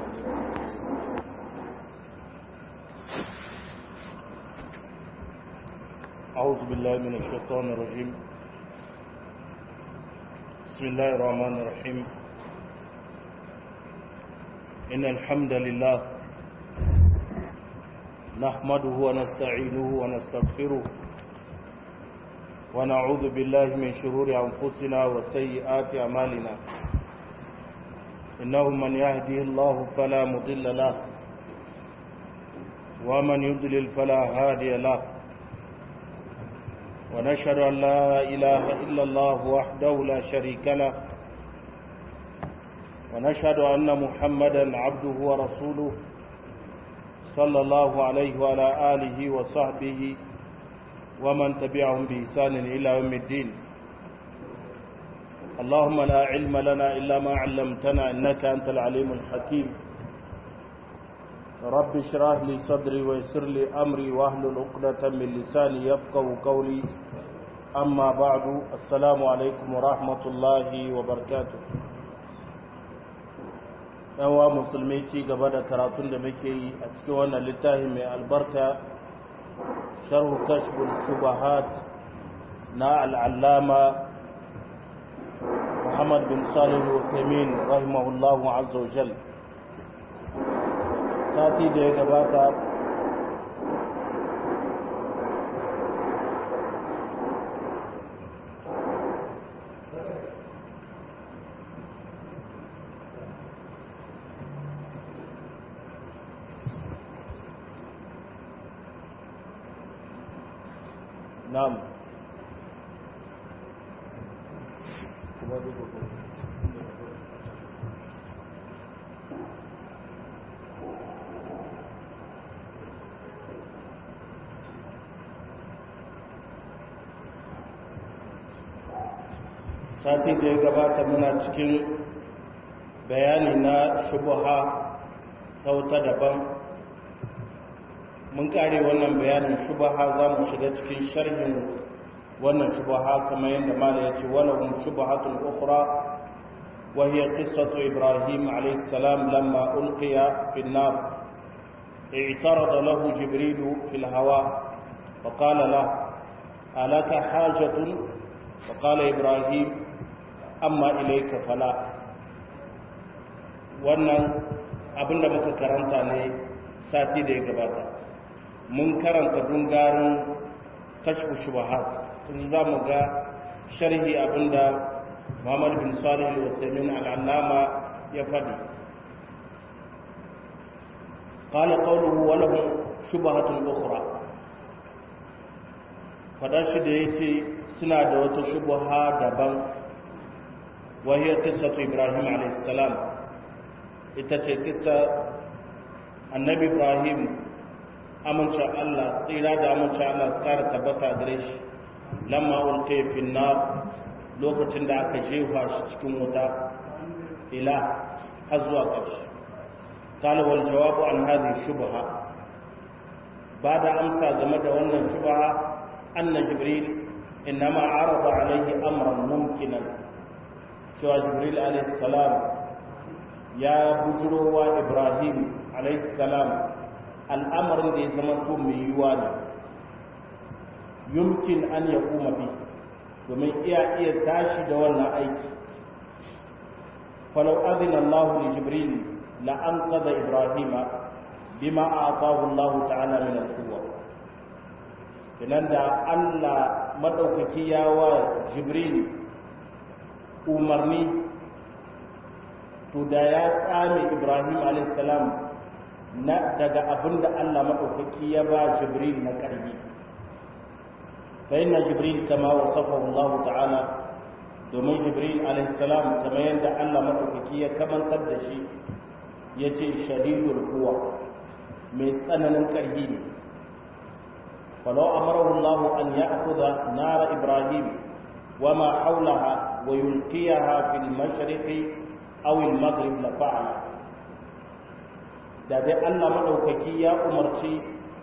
أعوذ بالله من الشيطان الرجيم بسم الله الرحمن الرحيم إن الحمد لله نحمده ونستعينه ونستغفره ونعوذ بالله من شرور أنفسنا وسيئات أعمالنا إنه من يهده الله فلا مضل له ومن يضلل فلا هادي له ونشهد أن لا إله إلا الله وحده لا شريك له ونشهد أن محمدا عبده ورسوله صلى الله عليه وعلى آله وصحبه ومن تبعهم بإحسان إلى يوم الدين اللهم لا علم لنا إلا ما علمتنا إنك أنت العليم الحكيم رب اشرح لي صدري ويسر لي أمري واحلل عقدة من لساني يفقه قولي أما بعد السلام عليكم ورحمة الله وبركاته yawa musulmi ci gaba da karatun da muke yi a cikin wannan littafi mai albarka sharhu kashful shubahat na al'allama muhammad bin salih al-uthaymeen rahimahullahu azza wa jal sati da ya gabata نعم sati da ya gabata muna cikin bayani na shubuha ta wuta daban mun kare wannan bayanin shubaha za mu shiga cikin sharhin wannan shubaha kamar yadda mala ya ce walahum shubahatun ukhra wa hiya qissatu ibrahim alayhi salam lamma ulqiya fi an-nar اعترض له جبريل في الهواء فقال له ألك حاجة فقال إبراهيم أما إليك فلا wannan abin da muka karanta ne sati da ya gabata mun karanta dungarin kashfu shubahat tun za mu ga sharhi abinda Muhammad bin Salih al-Uthaymeen al-Allama ya faɗi qala qawluhu wa lahum shubahatun ukhra fadar shi da yace suna da wata shubha daban wa hiya qissatu Ibrahim alayhi salam ita ce kissa annabi Ibrahim amincin Allah tsira da amincin Allah su kara tabbata gare shi lamma ulke fin nar lokacin da aka jefa shi cikin wuta ila har zuwa ƙarshe qala wal jawabu an hadhihi shubha ba da amsa game da wannan shubha anna jibril innama arada alayhi amran mumkinan cewa jibril alayhi salam ya bujurowa ibrahim alayhi salam al'amarin da ya zama to mai yiwuwa ne yumkin an ya kuma bi domin iya iya tashi da wannan aiki falau azina Allah li jibril la an qada ibrahima bima a'tahu Allah ta'ala min al-quwwa idan da Allah madaukaki ya wa jibril umarni to da ya tsame ibrahim alayhi salam na daga abin da Allah maɗaukaki ya ba Jibril na ƙarfi. Fa inna Jibril kama wasafahu Allah ta'ala domin Jibril alaihissalam kama yadda Allah maɗaukaki ya kamantar da shi ya ce shadidul kuwa mai tsananin ƙarfi ne. Falau amarahu Allah an ya akuza nara Ibrahim wa ma haulaha wa yulqiyaha fil mashriqi aw al maghrib la fa'ala da dai Allah maɗaukaki ya umarci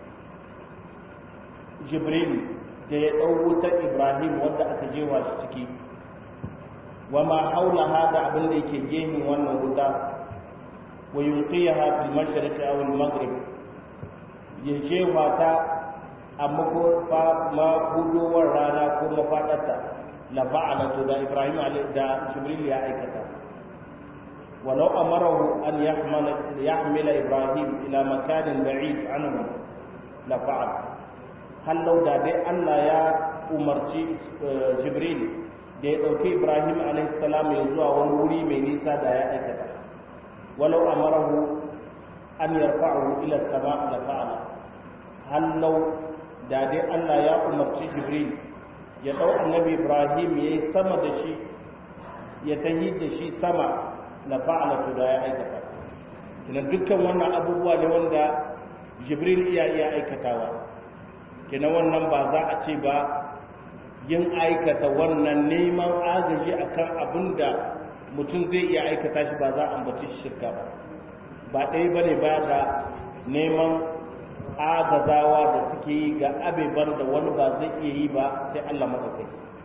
Jibril da ya ɗau wutar Ibrahim wadda aka jewa shi ciki wa ma haula hada abin da yake gehin wannan wuta wa yulqiyaha fil mashriq aw al maghrib ya jefa ta a mahudowar rana ko mafaɗarta la fa'ala to da Ibrahim da Jibril ya aikata walau amarahu an yahmila Ibrahim ila makanin ba'id anhu la fa'ala hallau da dai Allah ya umarci Jibril da ya ɗauki Ibrahim a.s. ya zuwa wani wuri mai nisa da ya aikata walau amarahu an yarfa'ahu ila sama da fa'ala hallau da dai Allah ya umarci Jibril ya ɗau annabi Ibrahim ya yi sama da shi ya tahi da shi sama na fa'ala to da ya aikata kina dukkan wannan abubuwa ne wanda Jibril iya iya aikatawa kina wannan ba za a ce ba yin aikata wannan neman agaji akan abin da mutum zai iya aikata shi ba za a ambaci shirka ba ba ɗaya ba ne ba da neman agazawa da suke yi ga abeban da wani ba zai iya yi ba sai Allah matsakai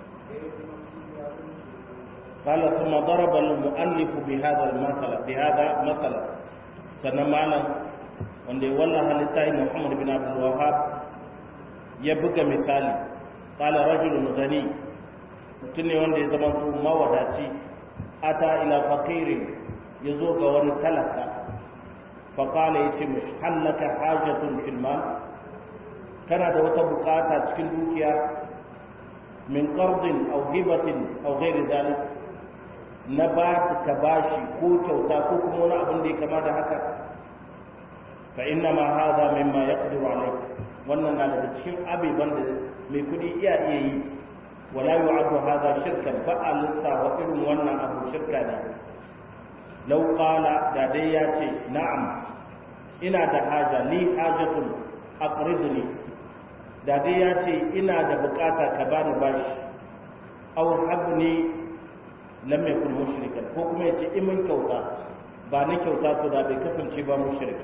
قال ثم ضرب المؤلف بهذا المثل بهذا مثلا sannan malam wanda ya wallaha littafin Muhammad bin Abdul Wahhab ya buga misali qala rajulun ghani mutum ne wanda ya zama to mawadaci ata ila faqirin yazo ga wani talaka fa qala yace mishi hallaka hajatun fil mal kana da wata bukata cikin dukiya min qardin aw hibatin aw ghairi dhalik na ba ka bashi ko kyauta ko kuma wani abin da ya kama da haka fa inna ma hadha mimma yaqdiru alayk wannan na daga cikin abiban da mai kudi iya iya yi wala yu'addu hadha shirkan fa alista wa irin wannan abu shirka ne law qala da dai ya ce na'am ina da haja li hajatun aqridni da dai ya ce ina da bukata ka bani bashi aw habni lam yakun mushrikan ko kuma yace in mun kyauta ba ni kyauta to da bai kasance ba mushrik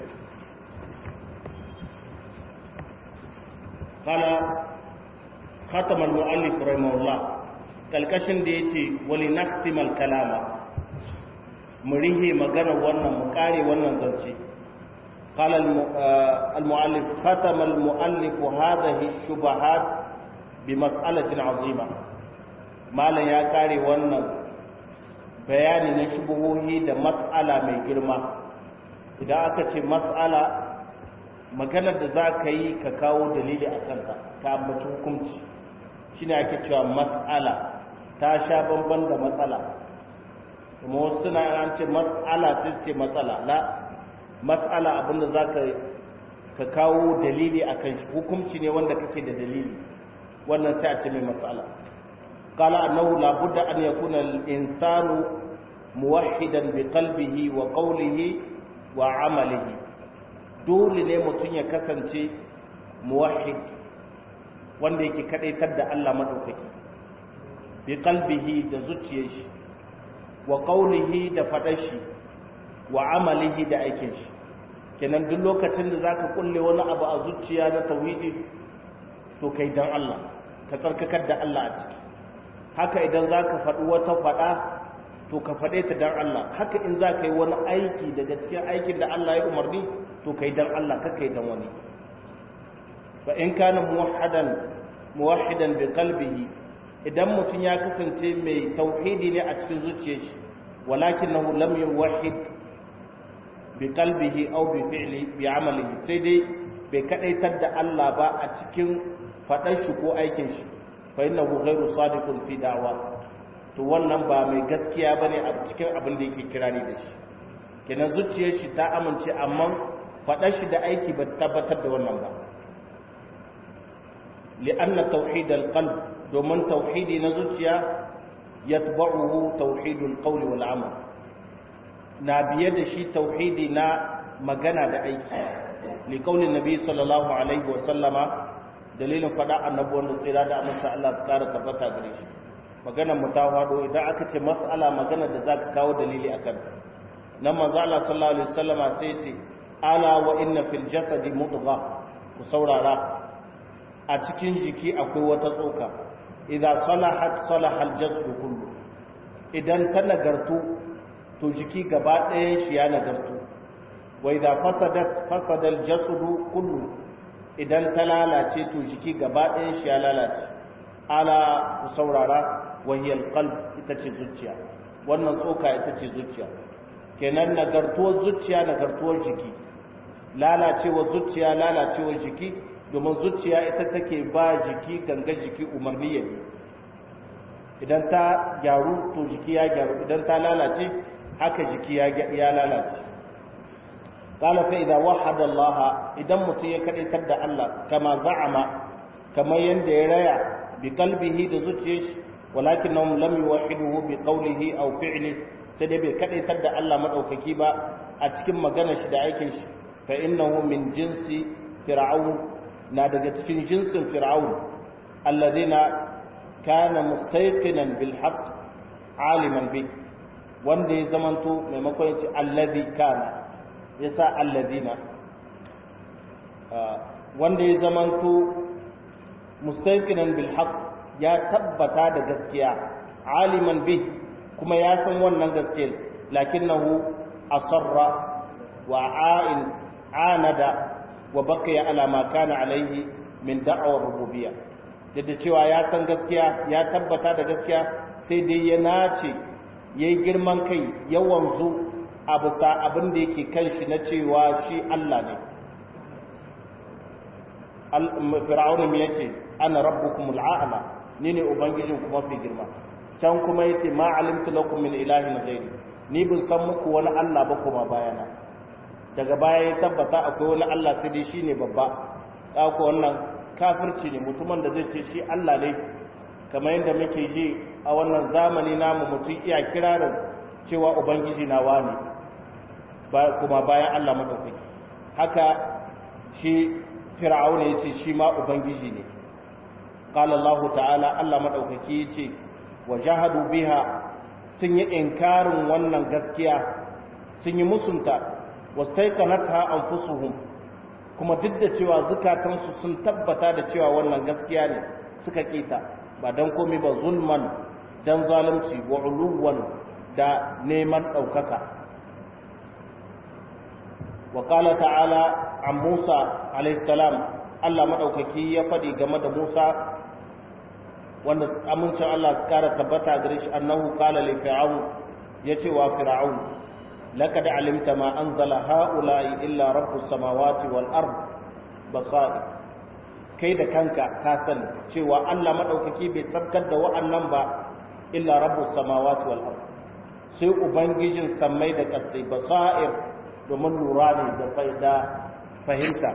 qala khatama al-mu'allif rahimahullah kalkashin da yace wali naktimal kalama mu rihe magana wannan mu kare wannan zance قال المؤلف ختم المؤلف هذه الشبهات بمسألة عظيمة ما لا يا كاري wannan bayani na shubuhohi da mas'ala mai girma idan aka ce mas'ala maganar da za ka yi ka kawo dalili a kanta ta ambaci hukunci shine ake cewa mas'ala ta sha bamban da matsala kuma wasu suna an ce mas'ala sai ce matsala la mas'ala abinda za ka kawo dalili a kan shi hukunci ne wanda kake da dalili wannan sai a ce mai mas'ala قال أنه لا بد أن يكون الإنسان موحدا بقلبه وقوله وعمله دول ne mutum ya kasance muwahhid wanda yake kadaitar da Allah madaukaki bi qalbihi da zuciyar shi wa qawlihi da fadar shi wa amalihi da aikin shi kenan duk lokacin da zaka kulle wani abu a zuciya na tauhidi to kai dan Allah ka tsarkakar da Allah a ciki haka idan za ka faɗi wata faɗa to ka faɗe ta don Allah haka in za ka yi wani aiki daga cikin aikin da Allah ya umarni to ka yi don Allah kaka yi don wani fa in kana muwahhadan muwahhidan bi qalbihi idan mutum ya kasance mai tauhidi ne a cikin zuciyar shi walakinahu lam yuwahhid bi qalbihi aw bi fi'li bi amalihi sai dai bai kadaitar da Allah ba a cikin faɗar shi ko aikin shi fa innahu ghairu sadiqun fi da'wa to wannan ba mai gaskiya bane a cikin abin da yake kirari da shi kenan zuciyar shi ta amince amma faɗar shi da aiki ba tabbatar da wannan ba li'anna tauhid al-qalb domin tauhidi na zuciya yatba'uhu tauhidul qawli wal amal na biye da shi tauhidi na magana da aiki li qawli nabi sallallahu alaihi wa sallama dalilin faɗa annabi wanda tsira da amince Allah ta kara tabbata gare shi maganar mu ta faɗo idan aka ce mas'ala magana da zaka kawo dalili akan nan manzo Allah sallallahu alaihi wasallama sai ce ala wa inna fil jasadi mudgha ku saurara a cikin jiki akwai wata tsoka idza salahat salaha al jasad kullu idan ta nagartu to jiki gaba ɗayan shi ya nagartu wa idza fasadat fasada al-jasadu kullu idan ta lalace to jiki gaba ɗayan shi ya lalace ala ku saurara wahiyar qalb ita ce zuciya wannan tsoka ita ce zuciya kenan nagartuwar zuciya nagartuwar jiki lalacewar zuciya lalacewar jiki domin zuciya ita take ba jiki ganga jiki umarni ya idan ta gyaru to jiki ya gyaru idan ta lalace haka jiki ya lalace qala fa idza wahada Allah idan mutum ya kadaitar da Allah kama za'ama kamar yanda ya raya bi qalbihi da zuciyar shi walakinnahum lam yuwahhiduhu bi qawlihi aw fi'li sai dai bai kadaitar da Allah madaukaki ba a cikin maganar shi da aikin shi fa innahu min jinsi fir'aun na daga cikin jinsin fir'aun alladhina kana mustayqinan bil haqq aliman bi wanda ya zamanto maimakon ya ce alladhi kana yasa alladhina wanda ya zamanto mustayqinan bil haqq ya tabbata da gaskiya aliman bi kuma ya san wannan gaskiyar lakinnahu asarra wa a'in anada wa baqiya ala ma kana alaihi min da'awar rububiyya da cewa ya san gaskiya ya tabbata da gaskiya sai dai ya nace yayi girman kai ya wanzu abu ta abin da yake kan shi na cewa shi Allah ne fir'auna me yace ana rabbukumul a'la ni ne ubangijin ku mafi girma can kuma yace ma alimtu lakum min ilahin ghairi ni bin san muku wani Allah ba kuma bayana daga baya ya tabbata akwai wani Allah sai dai shine babba da ku wannan kafirci ne mutumin da zai ce shi Allah ne kamar yadda muke ji a wannan zamani namu mutum iya kirarin cewa ubangiji na wani ba kuma bayan Allah madaukaki haka shi fir'auna yace shi ma ubangiji ne qala Allah ta'ala Allah madaukaki yace wajahadu biha sun yi inkarin wannan gaskiya sun yi musunta wastaiqanatha anfusuhum kuma duk da cewa zukatansu sun tabbata da cewa wannan gaskiya ne suka kita ba dan komai ba zulman dan zalunci wa uluwan da neman daukaka wa qala ta'ala an Musa alayhi salam Allah madaukaki ya fadi game da Musa wanda amincin Allah su kara tabbata gare shi annahu qala li fir'aun yace wa fir'aun laqad alimta ma anzala haula'i illa rabbus samawati wal ard basair kai da kanka ka san cewa Allah madaukaki bai tsabkar da wa'annan ba illa rabbus samawati wal ard sai ubangijin sammai da kasai basair domin lura ne da faida fahimta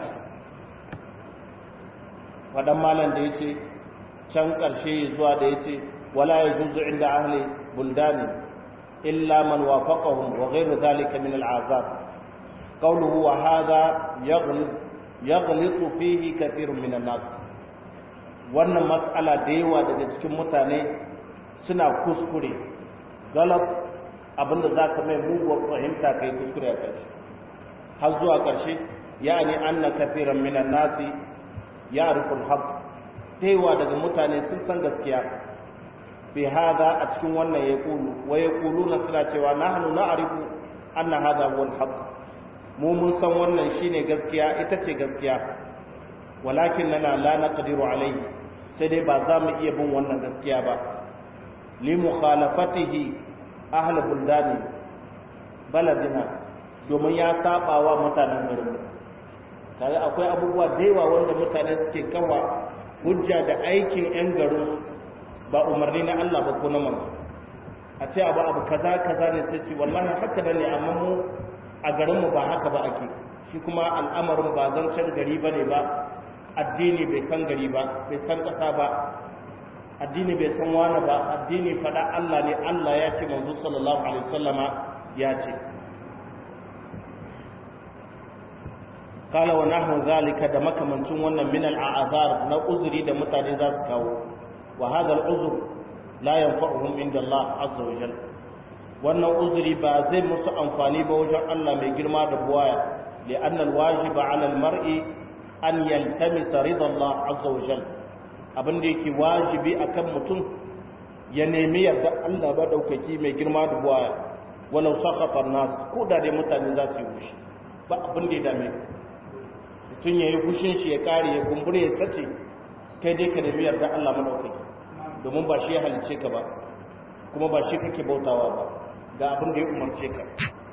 wadan malam da yace can ƙarshe zuwa da ya ce wala ya juzu inda ahli buldani illa man wafaqahum wa ghayru dhalika min al'azab qawluhu wa hadha yaghlitu fihi kathirun min an-nas wannan mas'ala da yawa daga cikin mutane suna kuskure galat abinda zaka mai muguwar fahimta kai kuskure a ƙarshe har zuwa ƙarshe yani anna kathiran min an-nas ya'rifu al-haqq taiwa daga mutane sun san gaskiya fi hada a cikin wannan ya kulu wa ya kulu na suna cewa nahnu na'rifu anna hada huwa al-haq mu mun san wannan shine gaskiya ita ce gaskiya walakin lana la naqdiru alayhi sai dai ba za mu iya bin wannan gaskiya ba li mukhalafatihi ahli buldani baladina domin ya saba wa mutanen garin kaga akwai abubuwa da yawa wanda mutane suke kawa hujja da aikin 'yan garin ba umarni na Allah ba ko na manzo a ce abu abu kaza kaza ne sai ce wallahi haka da ne amma mu a garin mu ba haka ba ake shi kuma al'amarin ba zancen gari ba ne ba addini bai san gari ba bai san kasa ba addini bai san wani ba addini fada Allah ne Allah ya ce manzo sallallahu alaihi wasallama ya ce kala wa nahnu zalika da makamancin wannan min al'azar na uzuri da mutane za su kawo wa hadha al'uzr la yanfa'uhum inda Allah azza wa jalla wannan uzuri ba zai musu amfani ba wajen Allah mai girma da buwaya li'anna al-wajiba 'ala al-mar'i an yaltamisa ridha Allah azza wa jalla abin da yake wajibi akan mutum ya nemi yarda Allah ba daukaki mai girma da buwaya walau sakhata an-nas ko da dai mutane za su yi wushi ba abin da ya dame mutum ya yi fushin shi ya kare ya kumbure ya sace kai dai ka nemi yarda Allah madaukaki domin ba shi ya halice ka ba kuma ba shi kake bautawa ba ga abin da ya umarce ka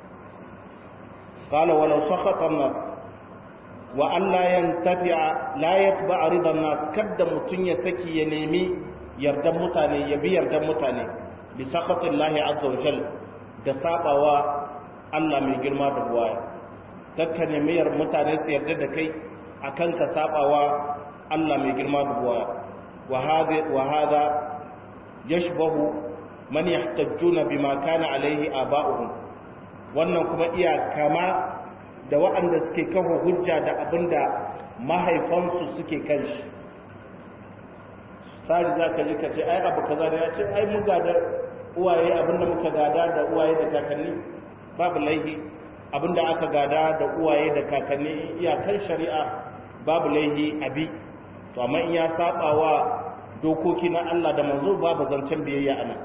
qala walau sakhata an-nas wa an la yantafi'a la yatba'a ridan nas kadda mutun ya saki ya nemi yardan mutane ya bi yardan mutane bi sakhatillahi azza wa jalla da sabawa Allah mai girma da buwaya kakka nemi yar mutane su yarda da kai akan ka sabawa Allah mai girma da buwaya wa hada wa hada yashbahu man yahtajjuna bima kana alaihi aba'uhum wannan kuma iya kama da waɗanda suke kafa hujja da abinda mahaifansu suke kan shi sari za ka ji ka ce ai abu kaza da ya ce ai mun gada uwaye abinda muka gada da uwaye da kakanni babu laihi abinda aka gada da uwaye da kakanni iyakan shari'a babu laihi abi to amma in ya saba wa dokoki na Allah da manzo babu zancen biyayya ana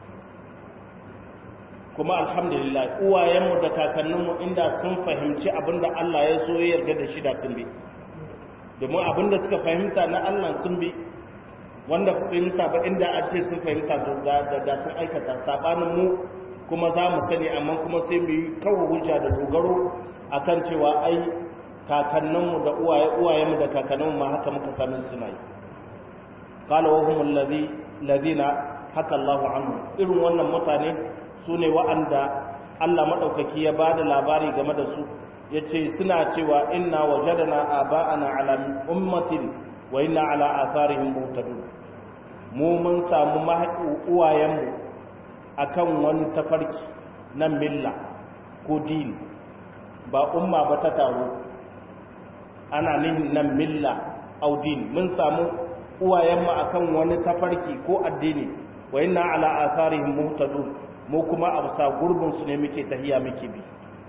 kuma alhamdulillah uwayenmu da kakanninmu inda sun fahimci abinda Allah ya so ya yarda da shi da sun bi domin abinda suka fahimta na Allah sun bi wanda fahimta ba inda a ce sun fahimta da da sun aikata sabanin mu kuma za mu sani amma kuma sai mu yi kawo hujja da dogaro akan cewa ai kakanninmu da uwaye uwayenmu da kakanninmu ma haka muka sami suna yi qala wa humul ladhi ladina haka Allahu anhu irin wannan mutane su ne wa'anda Allah madaukaki ya bada labari game da su yace suna cewa inna wajadna aba'ana ala ummatin wa inna ala atharihim muhtadun mu mun samu uwayenmu akan wani tafarki na milla ko dini ba umma ba ta taro ana nihin nan milla au dini mun samu uwayenmu akan wani tafarki ko addini wa inna ala atharihim muhtadun mu kuma a bisa gurbin su ne muke tahiya muke bi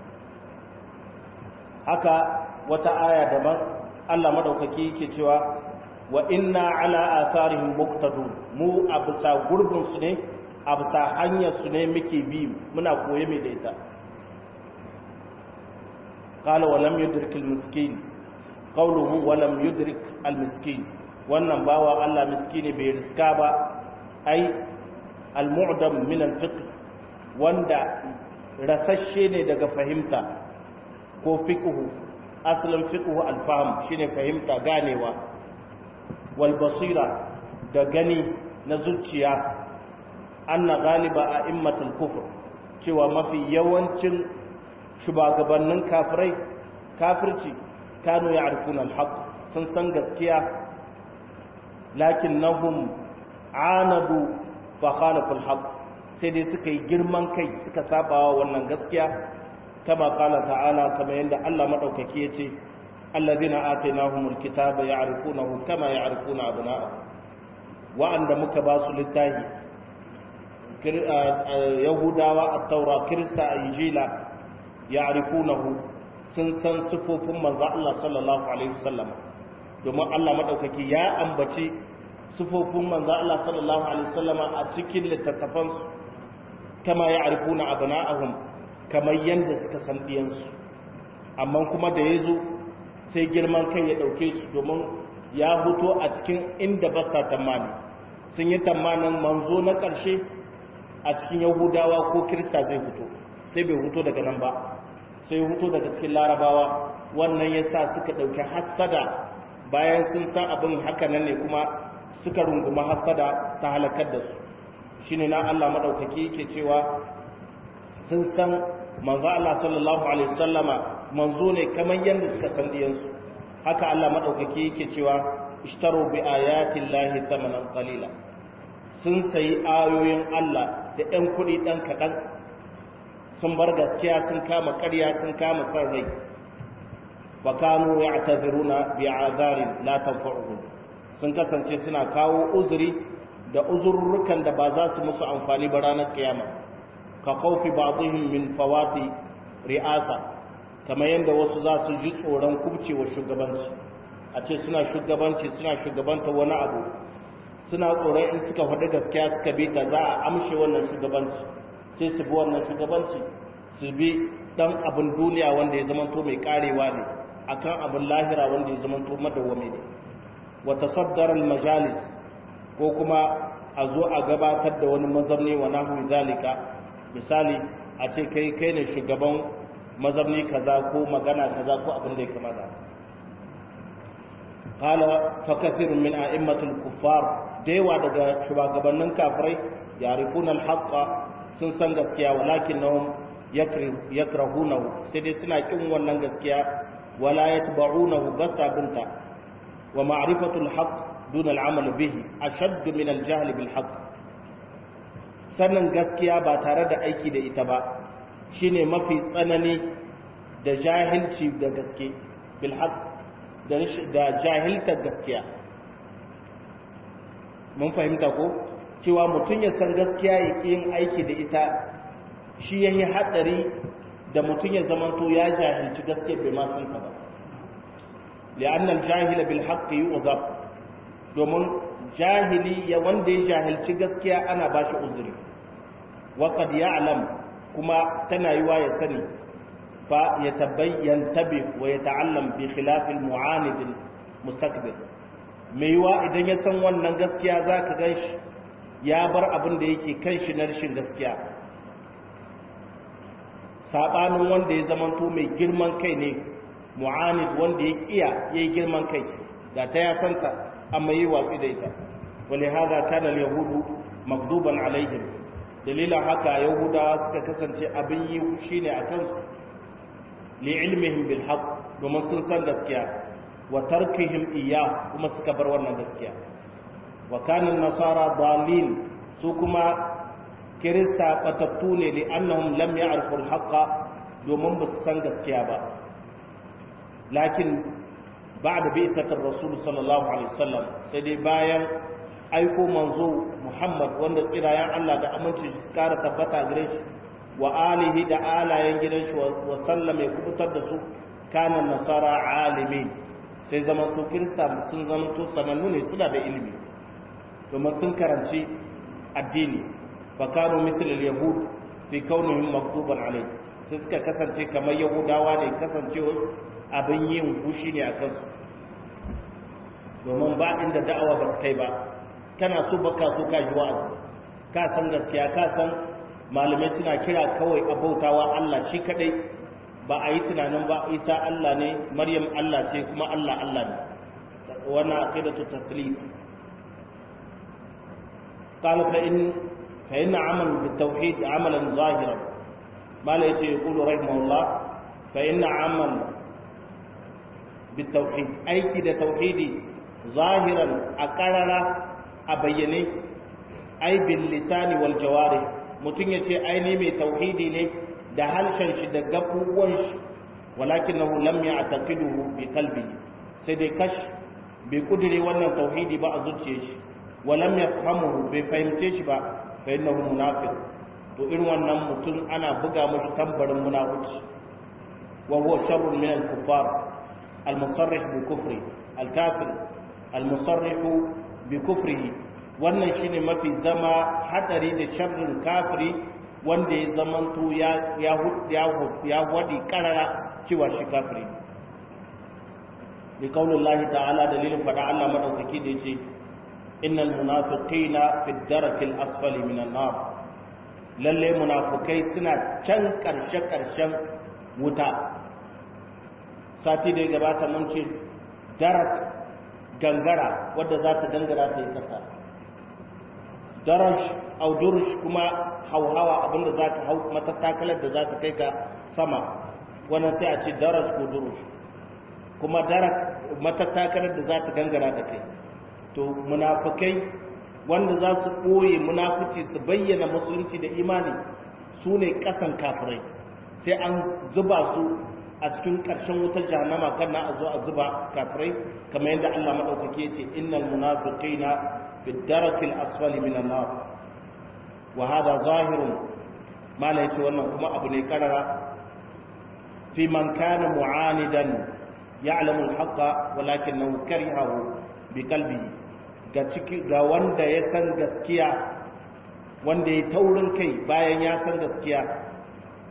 haka wata aya daban Allah madaukaki yake cewa wa inna ala atharihim muqtadun mu a bisa gurbin su ne a bisa hanyar su ne muke bi muna koye mai da ita qala wa lam yudrik al miskin qawluhu wa lam yudrik al miskin wannan bawa Allah miskini bai riska ba ai al mu'dam min al fiqh wanda rasasshe ne daga fahimta ko fiqhu asalin fiqhu al fahm shine fahimta ganewa wal basira da gani na zuciya anna galiba a immatul kufur cewa mafi yawancin shugabannin kafirai kafirci kanu ya arfun alhaq sun san gaskiya lakin nahum anadu fa khalafu alhaq sai dai suka yi girman kai suka sabawa wannan gaskiya kama qala ta'ala kama yanda Allah madaukaki yace الذين آتيناهم الكتاب يعرفونه كما يعرفون أبناءهم وأن مك باس للتاهي يهودا والتوراة كريستا إنجيلا يعرفونه سنسن صفوف من الله صلى الله عليه وسلم domin Allah maɗaukaki ya ambaci sufofin manzo Allah sallallahu alaihi wasallam a cikin littattafansu kama ya arifuna abna'ahum kamar yanda suka san diyansu amma kuma da yazo sai girman kai ya ɗauke su domin ya huto a cikin inda ba sa tamani sun yi tamanin manzo na ƙarshe a cikin yahudawa ko kirista zai huto sai bai huto daga nan ba sai huto daga cikin larabawa wannan ya sa suka ɗauki hassada bayan sun san abin haka nan ne kuma suka runguma hassada ta halakar da su shi ne na allah maɗaukaki yake cewa sun san manzo allah sallallahu alaihi wasallama manzo ne kamar yadda suka san diyansu haka Allah madaukaki yake cewa ishtaru bi ayatin lahi thamanan qalila sun sayi ayoyin Allah da ɗan kuɗi ɗan kaɗan sun bar gaskiya sun kama ƙarya sun kama san rai wa kanu ya'taziruna bi azarin la tanfa'uhum sun kasance suna kawo uzuri da uzurrukan da ba za su musu amfani ba ranar kiyama ka khawfi ba'dihim min fawati ri'asa kamar yadda wasu za su ji tsoron kubcewa shugabanci a ce suna shugabanci suna shugabanta wani abu suna tsoron in suka faɗi gaskiya suka bi ta za a amshe wannan shugabanci sai su bi wannan shugabanci su bi dan abin duniya wanda ya zamanto mai karewa ne akan abin lahira wanda ya zamanto madawwami ne wa tasaddar al majalis ko kuma a zo a gabatar da wani mazamni wa nahwi zalika misali a ce kai kai ne shugaban mazamni kaza ko magana kaza ko abin da ya kamata qala fa kathirun min a'immatul kuffar daiwa daga shugabannin kafirai yarifuna al-haqqa sun san gaskiya walakinnahum yakrahunahu sai dai suna kin wannan gaskiya wala yatba'unahu basabunta wa ma'rifatul haqq dun al-amal bihi ashadd min al-jahl bil haqq sanin gaskiya ba tare da aiki da ita ba shine mafi tsanani da jahilci da gaske bil haqq da jahiltar gaskiya mun fahimta ko cewa mutum ya san gaskiya ya ƙi yin aiki da ita shi ya yi haɗari da mutum ya zamanto ya jahilci gaskiya bai ma san ba li'annal jahila bil haqqi yu'zab domin jahili ya wanda ya jahilci gaskiya ana ba shi uzuri wa qad ya'lam kuma tana yiwa ya sani fa ya tabayyan tabi wa ya ta'allam bi khilaf al mu'anid al mustakbir mai yiwa idan ya san wannan gaskiya zaka ganshi ya bar abin da yake kan shi na rashin gaskiya saɓanin wanda ya zamanto mai girman kai ne mu'anid wanda ya kiya ya yi girman kai da ta ya santa amma yi watsi da ita wale haza kana yahudu magduban alaihim dalilan haka yahudawa suka kasance abin yi shi ne a kansu li ilmihim bil haqq domin sun san gaskiya wa tarkihim iya kuma suka bar wannan gaskiya wa kanin nasara dalil su kuma kirista batattu ne li annahum lam ya'rifu al-haqqa domin ba su san gaskiya ba lakin ba'da bi'tatir rasul sallallahu alaihi wasallam sai dai bayan aiko manzo Muhammad wanda tsirayen Allah da aminci su kara tabbata gare shi wa alihi da alayen gidan shi wa sallam ya kubutar da su kana nasara alimin sai zaman su kirista sun zama to sanannu ne suna da ilimi domin sun karanci addini fakanu mitlil yahud fi kaunihim maktuban alai sai suka kasance kamar yahudawa ne kasancewa abin yin gushi ne a kansu domin ba inda da'awa ba kai ba kana so baka so ka ji wa'azi ka san gaskiya ka san malamai suna kira kawai abautawa Allah shi kadai ba a yi tunanin ba isa Allah ne maryam Allah ce kuma Allah Allah ne wannan aqidatu taslif قال فإن فإن عمل بالتوحيد عملا ظاهرا ما لا يقول رحمه الله فإن عمل بالتوحيد أي كده توحيدي ظاهرا أقرر أبيني أي باللسان والجوارح mutum ya ce ai ne mai tauhidi ne da harshen shi da gabuwan shi walakinahu lam ya'taqiduhu bi qalbi sai dai kash bai kudure wannan tauhidi ba a zuciyar shi walam yafhamuhu bai fahimce shi ba fa innahu munafiq to irin wannan mutum ana buga mashi tambarin munafici wa huwa sharrun min al-kuffar al-musarrih bi kufri al-kafir al-musarrih bi kufrihi wannan shine mafi zama hadari da sharrin kafiri wanda ya zamanto ya ya ya ya wadi karara cewa shi kafiri bi kaulillahi ta'ala dalilin fada Allah madaukaki da yace innal munafiqina fi darakil asfali minan nar lalle munafikai suna can karshe karshen wuta sati da ya gabata mun ce darak gangara wadda za ta gangara ta yi kasa darash au durush kuma hauhawa abinda za ta hau matattakalar da za ta kai ka sama wannan sai a ce darash ko durush kuma darak matattakalar da za ta gangara da kai to munafukai wanda za su ɓoye munafuci su bayyana musulunci da imani su ne ƙasan kafirai sai an zuba su a cikin ƙarshen wutar jahannama kan na a zo a zuba kafirai kamar yadda Allah maɗaukaki ya ce innal munafiqina fi darakil asfali minan nar wa hada zahirun mala yace wannan kuma abu ne karara fi man kana mu'anidan ya'lamu al-haqqa walakinahu karihahu bi qalbihi ga ciki ga wanda ya san gaskiya wanda ya taurin kai bayan ya san gaskiya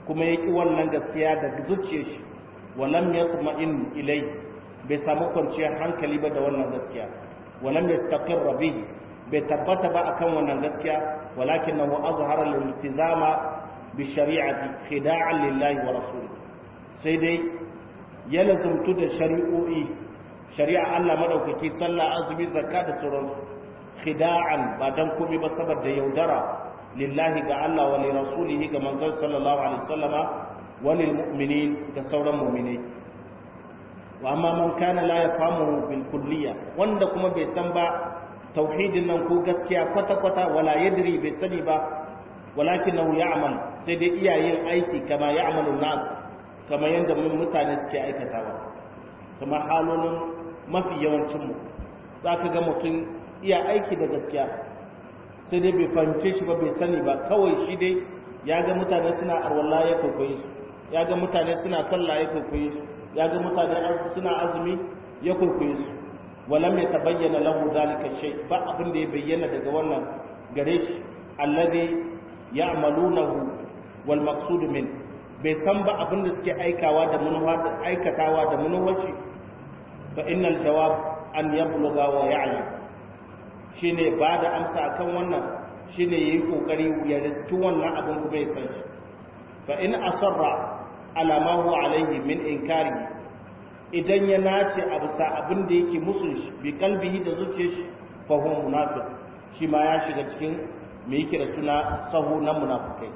kuma ya ƙi wannan gaskiya da zuciyar shi walam yatma'in ilai bai samu kwanciyar hankali ba da wannan gaskiya walam yastaqirra bihi bai tabbata ba akan wannan gaskiya walakinahu azhara al-iltizama bi shari'ati khida'an lillahi wa rasulihi sai dai ya lazumtu da shari'o'i shari'a Allah madaukaki sallah azumi zakka da sauran khida'an ba dan komai ba saboda yaudara lillahi ga Allah wa li rasulihi ga manzon sallallahu alaihi wasallama wa lil mu'minin da sauran mu'minai wa amma man kana la yafamu bil kulliya wanda kuma bai san ba tauhidin nan ko gaskiya kwata kwata wala yadri bai sani ba walakinahu ya'mal sai dai iyayen aiki kama ya'malu nas kama yanda mutane suke aikatawa kamar halolin mafi yawancin mu zaka ga mutum iya aiki da gaskiya sai dai bai fahimce shi ba bai sani ba kawai shi dai ya ga mutane suna arwalla ya kwaikwaye su ya ga mutane suna sallah ya kwaikwaye su ya ga mutane suna azumi ya kwaikwaye su walam ya tabayyana lahu zalika shay ba abin da ya bayyana daga wannan gare shi alladhi ya'malunahu wal maqsud min bai san ba abin da suke aikawa da manuwa da aikatawa da manuwar shi fa innal jawab an yabluga wa ya'lam shine ba da amsa akan wannan shine yayi kokari ya rittu wannan abin kuma ya san shi fa in asarra ala ma huwa alaihi min inkari idan ya nace a bisa abin da yake musu shi bi kalbihi da zuciyar shi fa huwa munafiq shi ma ya shiga cikin me yake da suna sahu na munafikai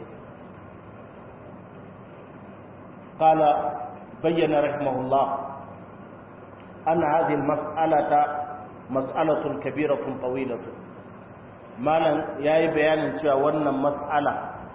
qala bayyana rahimahullah anna hadhihi al-mas'alata mas'alatun kabiratun tawilatun malam yayi bayanin cewa wannan mas'ala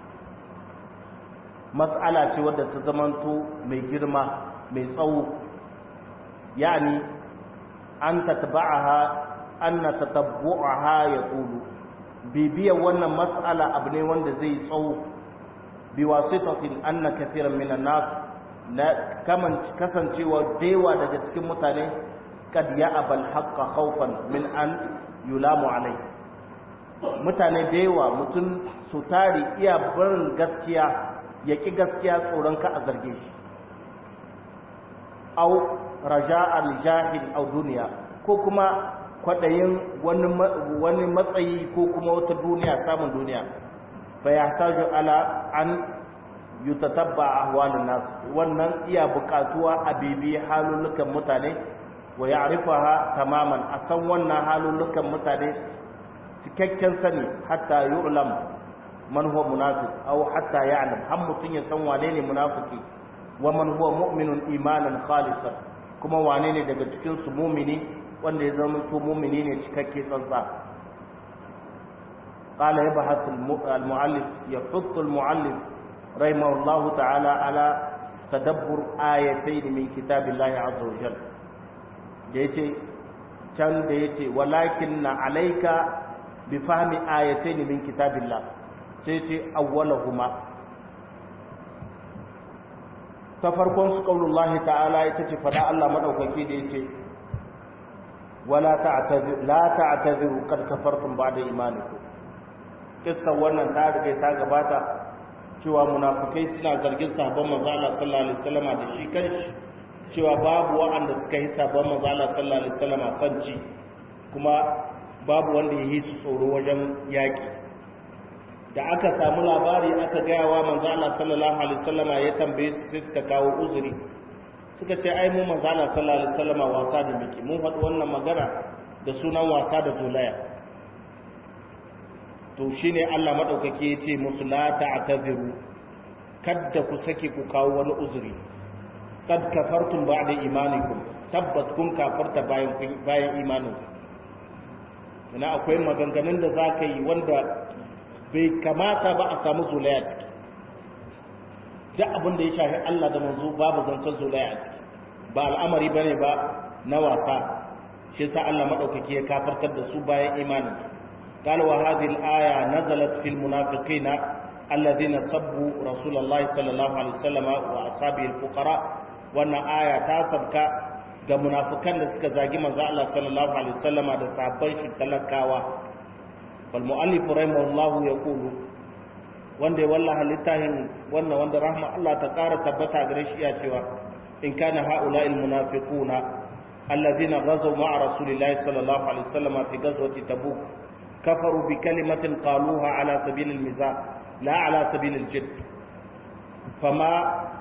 mas'ala ce wadda ta zamanto mai girma mai tsawo yani an tatba'aha anna tatabbu'aha yaqulu bibiyar wannan mas'ala abu ne wanda zai tsawo bi wasitatin anna kathiran minan nas la kaman kasancewa dewa daga cikin mutane kad ya'abal haqqa khawfan min an yulamu alai mutane da yawa mutum su tari iya barin gaskiya ya ƙi gaskiya tsoron ka a zarge shi au raja al-jahil au duniya ko kuma kwaɗayin wani matsayi ko kuma wata duniya samun duniya fa ya taju ala an yutatabba ahwalun nas wannan iya buƙatuwa a bibi halulukan mutane wa ya'rifaha tamaman a san wannan halulukan mutane cikakken sani hatta yu'lam man huwa munafiq aw hatta ya'lam har mutun ya san wane ne munafiki wa man huwa mu'minun imanan khalisan kuma wane ne daga cikin su mu'mini wanda ya zama to mu'mini ne cikakke tsantsa qala yabhath al-mu'allif yahuttu al-mu'allif rahimahullahu ta'ala ala tadabbur ayatayn min kitabillahi azza wa jalla da yace can da yace walakin na alaika bi fahmi ayatayn min kitabillah sai ce awwalahuma ta farkon su qaulullahi ta'ala ita ce fada Allah madaukaki da yace wala ta'tazir la ta'taziru qad kafartum ba'da imanikum kissa wannan ta riga ta gabata cewa munafikai suna zargin sahabban manzo Allah sallallahu alaihi wasallam da shi kanshi cewa babu wa'anda suka yi sahabban manzo Allah sallallahu alaihi wasallam sanci kuma babu wanda ya yi su tsoro wajen yaki da aka samu labari aka gaya wa manzo Allah sallallahu alaihi wasallama ya tambaye su sai suka kawo uzuri suka ce ai mu manzo Allah sallallahu alaihi wasallama wasa da miki mun faɗi wannan magana da sunan wasa da zolaya to shine Allah madaukake ya ce musu la ta'taziru kadda ku sake ku kawo wani uzuri kad kafartum ba'da imanikum tabbat kun kafarta bayan bayan imanin ina akwai maganganun da zaka yi wanda bai kamata ba a samu zulaya ciki duk abin da ya shafi Allah da manzo babu zancen zulaya ciki ba al'amari bane ba na wasa shi yasa Allah madaukaki ya kafartar da su bayan imanin قال وهذه الآية نزلت في المنافقين الذين سبوا رسول الله صلى الله عليه وسلم وأصحابه الفقراء وأن آية تاسبك ga munafikan da suka zagi manzo Allah sallallahu alaihi wasallam da sahabban shi talakawa wal muallif rahimahullahu yaqulu wanda ya wallaha littafin wannan wanda rahma Allah ta ƙara tabbata gare shi ya cewa in kana haula il munafiquna alladhina ghazaw ma'a rasulillahi sallallahu alaihi wasallam fi ghazwati tabuk kafaru bi kalimatin qaluha ala sabil al mizah la ala sabil al jidd fama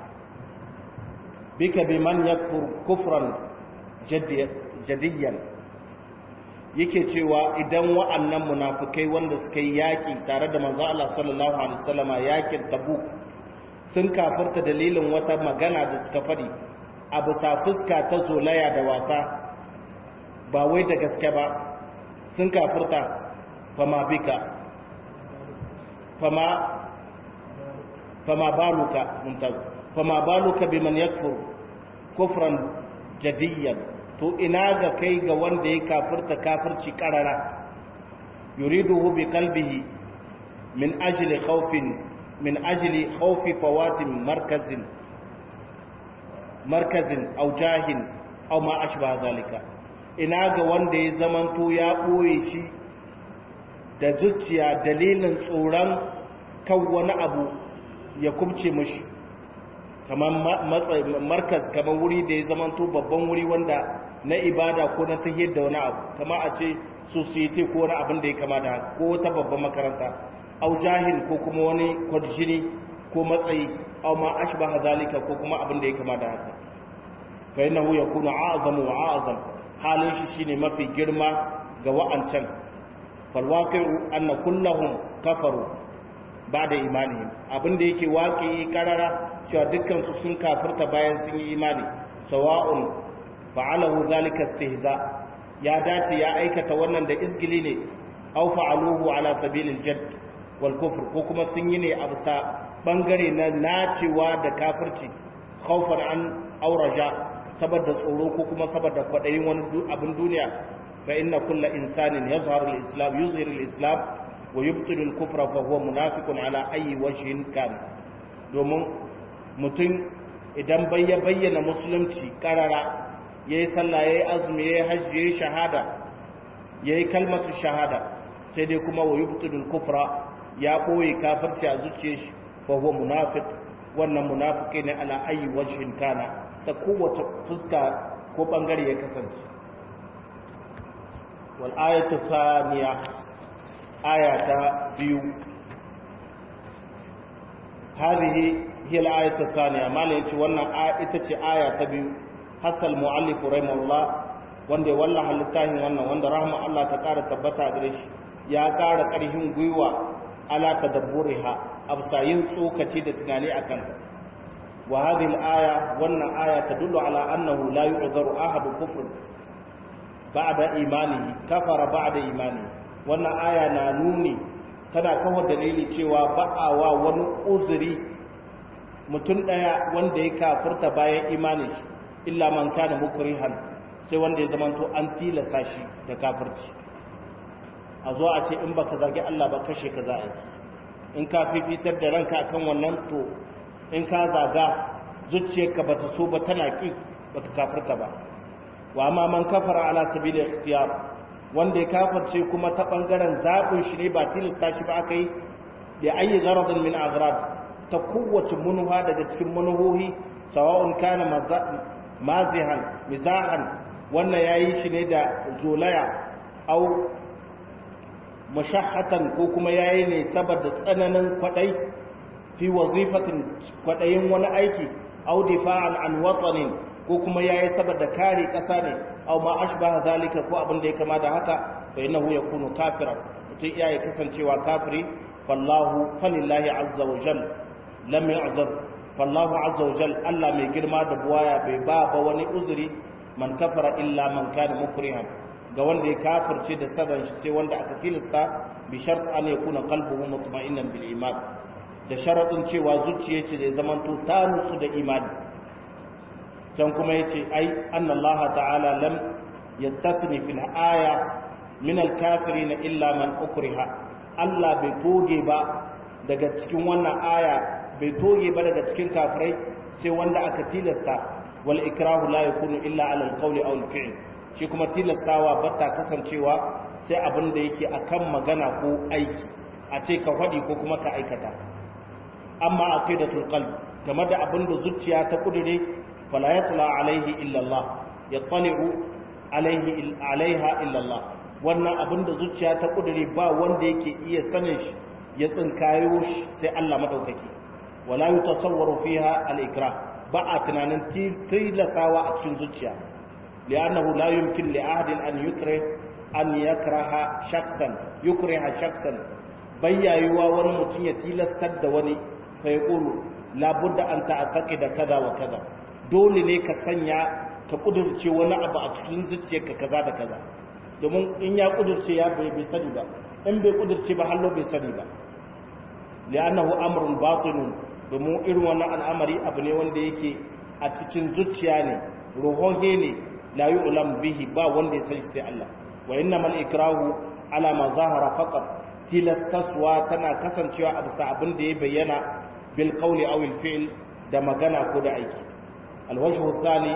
bika biman yakfur kufran jadiyan yake cewa idan wa'annan munafukai wanda suka yi yaƙi tare da manzo Allah sallallahu alaihi wasallama yaƙin Tabuk sun kafirta dalilin wata magana da suka faɗi a bisa fuska ta zolaya da wasa ba wai da gaske ba sun kafirta fama bika fama fama baluka mumtaz fama baluka biman yakfur kufran jadiyan to ina ga kai ga wanda ya kafirta kafirci karara yuriduhu bi qalbihi min ajli khawfin min ajli khawfi fawatin markazin markazin aw jahin aw ma ashbaha zalika ina ga wanda ya zamanto ya boye shi da zuciya dalilin tsoron kan wani abu ya kubce mashi kamar markaz kamar wuri da ya zamanto babban wuri wanda na ibada ko na tahiyar da wani abu kama a ce society ko wani abin da ya kama da ko ta babban makaranta au jahil ko kuma wani kwadjini ko matsayi au ma ashbaha zalika ko kuma abin da ya kama da haka fa innahu yakunu a'zamu wa a'zam halin shi shine mafi girma ga wa'ancan fal waqi'u anna kullahum kafaru ba'da imanihim abin da yake waƙi karara cewa dukkan su sun kafirta bayan sun yi imani sawa'un fa'alahu zalika istihza ya dace ya aikata wannan da izgili ne aw fa'aluhu ala sabilil jadd wal kufr ko kuma sun yi ne a bisa bangare na nacewa da kafirci khawfan an auraja saboda tsoro ko kuma saboda kwadayin wani abin duniya fa inna kulla insanin yazharu al-islam yuzhiru al-islam wa yubtilu al-kufra fa huwa munafiqun ala ayyi wajhin kan domin mutum idan bai ya bayyana musulunci karara ya yi sallah ya yi azumi ya yi hajji ya yi shahada ya yi kalmatu shahada sai dai kuma wa yubtulul kufra ya ɓoye kafirci a zuciyar shi fa huwa munafiq wannan munafiki ne ala ayi wajhin kana ta kowace fuska ko bangare ya kasance wal ayatu thaniya aya ta biyu hadhihi hiya al ayatu thaniya malai yace wannan ita ce aya ta biyu hasal mu'allif rahimahullah wanda ya wallaha littafin wannan wanda rahma Allah ta ƙara tabbata gare shi ya ƙara ƙarfin gwiwa ala tadabburiha absa yin tsokaci da tunani akan wa hadhihi al-aya wannan aya tadullu ala annahu la yu'dharu ahadu kufr ba'da imanihi kafara ba'da imani wannan aya na nuni tana kawo dalili cewa ba'awa wani uzuri mutum daya wanda ya kafirta bayan imanin shi illa man kana mukrihan sai wanda ya zamanto an tilasta shi da kafirci a zo a ce in baka zagi Allah ba kashe ka za a yi in ka fifitar da ranka akan wannan to in ka zaga zuciyarka bata so ba tana ki baka kafirta ba wa amma man kafara ala sabili ikhtiyar wanda ya kafirce kuma ta bangaren zabin shi ne ba tilasta shi ba aka yi da ayi gharadin min aghrad ta kowace munuha daga cikin munuhohi sawa'un kana mazihan mizahan wannan yayi shi ne da zolaya au mashahatan ko kuma yayi ne saboda tsananin kwadai fi wazifatin kwadayin wani aiki au difa'an an watanin ko kuma yayi saboda kare kasa ne au ma ashbaha zalika ko abin da ya kama da haka fa innahu yakunu kafiran mutum iyaye kasancewa kafiri fallahu falillahi azza wa jalla lam yu'zar fallahu azza wa jalla Allah mai girma da buwaya bai ba ba wani uzuri man kafara illa man kana mukrihan ga wanda ya kafirce da sadan shi sai wanda aka tilasta bi shart an yakuna qalbuhu mutma'innan bil iman da sharadin cewa zuciya ce da zamanto ta nutsu da imani can kuma yace ai annallaha ta'ala lam yastathni fil aya min al kafirin illa man ukriha Allah bai toge ba daga cikin wannan aya bai toge ba daga cikin kafirai sai wanda aka tilasta wal ikrahu la yakunu illa ala al qawli aw al fi'l shi kuma tilastawa ba ta kasancewa sai abin da yake akan magana ko aiki a ce ka faɗi ko kuma ka aikata amma aqidatul qalb game da abin da zuciya ta kudure fala yatla alaihi illa Allah yattali'u alaihi alaiha illa Allah wannan abin da zuciya ta kudure ba wanda yake iya sanin shi ya tsinkayo shi sai Allah madaukaki wala yutasawwaru fiha al-ikrah ba a tunanin tilasawa a cikin zuciya li'annahu la yumkin li ahadin an yukrih an yakraha shakhsan yukriha shakhsan bayyayuwa wani mutum ya tilastar da wani fa yaqulu la budda an ta'taqida kaza wa kaza dole ne ka sanya ka kudurce wani abu a cikin zuciyarka kaza da kaza domin in ya kudurce ya bai bai sani ba in bai kudurce ba hallo bai sani ba li'annahu amrun batinun domin irin wannan al'amari abu ne wanda yake a cikin zuciya ne ruhohe ne la yu'lam bihi ba wanda ya san sai Allah wa innamal ikrahu ala ma zahara faqat tilastaswa tana kasancewa a bisa abin da ya bayyana bil qawli aw al fi'l da magana ko da aiki alwajhu thani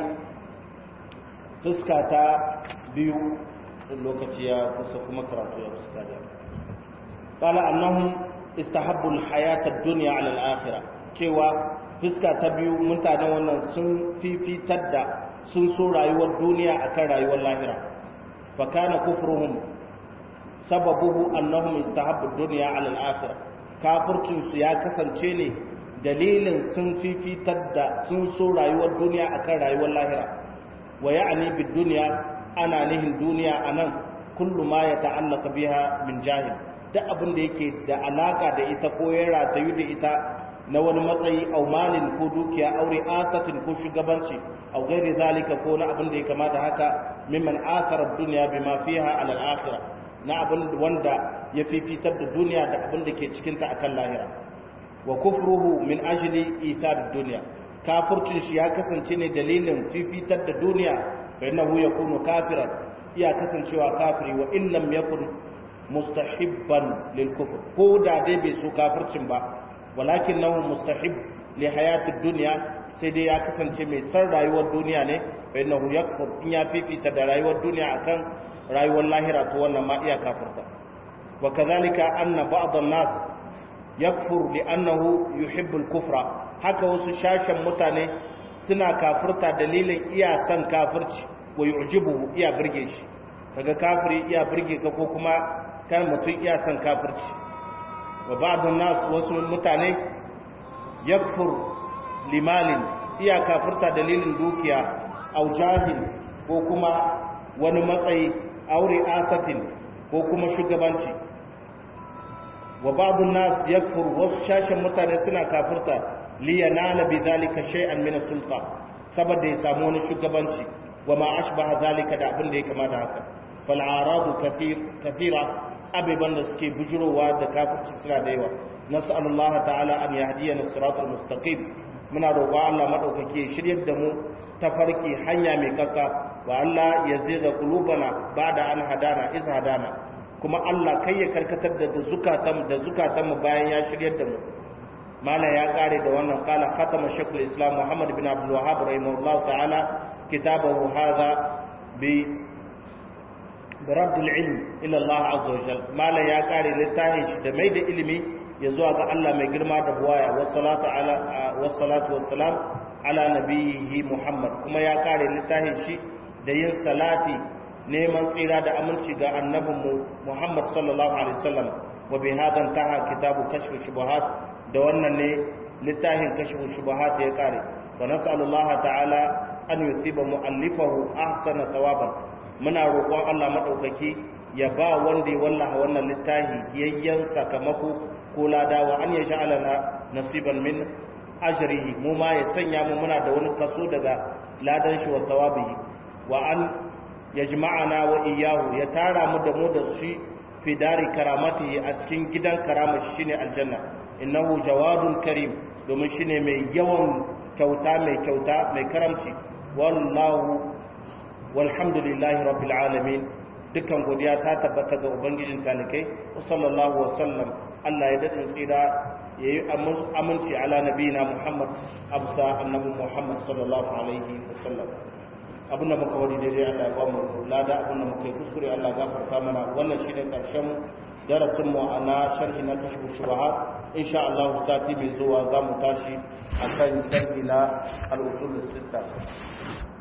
fuska ta biyu lokaci ya kusa kuma karatu ya fuska da qala annahum istahabbu al hayata ad-dunya ala al akhirah cewa fuska ta biyu mutanen wannan sun fifitar da sun so rayuwar duniya akan rayuwar lahira fa kana kufruhum sababuhu annahum istahabbu ad-dunya 'ala al-akhirah kafircin su ya kasance ne dalilin sun fifitar da sun so rayuwar duniya akan rayuwar lahira wa ya'ni bid-dunya ana nihin duniya anan kullu ma yata'allaqu biha min jahil duk abin da yake da alaka da ita ko ya ratayu da ita na wani matsayi au malin ko dukiya aure asatin ko shugabanci au gairi zalika ko na abin da ya kamata haka mimman asarar duniya bima fiha ala al-akhirah na abin wanda ya fifitar da duniya da abin da ke cikin ta akan lahira wa kufruhu min ajli ithar dunya kafircin shi ya kasance ne dalilin fifitar da duniya fa innahu yakunu kafiran iya kasancewa kafiri wa in lam yakun mustahibban lil kufr ko da dai bai so kafircin ba walakin nahu mustahib li hayatid dunya sai dai ya kasance mai san rayuwar duniya ne fa innahu yakfur in ya fifita da rayuwar duniya akan rayuwar lahira to wannan ma iya kafirta wa kadhalika anna ba'd an-nas yakfur li annahu yuhibbu al-kufra haka wasu shashan mutane suna kafirta dalilin iya san kafirci wa yu'jibuhu iya burge shi kaga kafiri iya burge ka ko kuma kan mutum iya san kafirci wa ba'dun nas wasu mutane yakfur limalin iya kafirta dalilin dukiya au jahil ko kuma wani matsayi aure asatin ko kuma shugabanci wa ba'dun nas yakfur wasu shashin mutane suna kafirta li yanala bi zalika shay'an min as-sulta saboda ya samu wani shugabanci wa ma ashbaha zalika da abin da ya kamata haka fal aradu kathir kathira abiban da suke bujurowa da kafirci suna da yawa nas'alullaha ta'ala an yahdiyana siratal mustaqim muna roƙon Allah madaukake ya shiryar da mu ta farki hanya mai kakka wa Allah ya ziga qulubana ba'da an hadana iz hadana kuma Allah kai ya karkatar da zukatan da zukatan mu bayan ya shiryar da mu mala ya kare da wannan kala khatama shaykhul islam muhammad bin abdul wahhab rahimahullahu ta'ala kitabahu hadha bi برد العلم الى الله عز وجل ما لا ya kare littafin shi da mai da ilimi ya zuwa ga Allah mai girma da buwaya wassalatu ala wassalatu wassalam ala nabiyhi Muhammad kuma ya kare littafin shi da yin salati neman tsira da aminci ga annabinmu Muhammad sallallahu alaihi wasallam wa bi hadan taha kitabu kashf shubuhat da wannan ne littafin kashf shubuhat ya kare wa nas'alullaha ta'ala an yusiba mu'allifahu ahsana thawaban muna roƙon Allah maɗaukaki ya ba wanda ya wallaha wannan littafi yayyan sakamako ko ladawa an ya sha'ala na nasiban min ajrihi mu ma ya sanya mu muna da wani kaso daga ladan shi wa thawabihi wa an yajma'ana wa iyyahu ya tara mu da mu da shi fi dari karamatihi a cikin gidan karama shine aljanna innahu jawadun karim domin shine mai yawan kyauta mai kyauta mai karamci wallahu walhamdulillahi rabbil alamin dukkan godiya ta tabbata ga ubangijin talikai wa sallallahu wa sallam Allah ya dadin tsira yayi aminci ala nabiyina Muhammad absa annabi Muhammad sallallahu alaihi wa sallam abin da muka wani daidai Allah ya ba mu lada abin da muka yi kuskure Allah ya gafarta mana wannan shine karshen darasin mu na sharhi na kashfu shubahat insha Allah sati mai zuwa za mu tashi akan sharhi na al-usul sita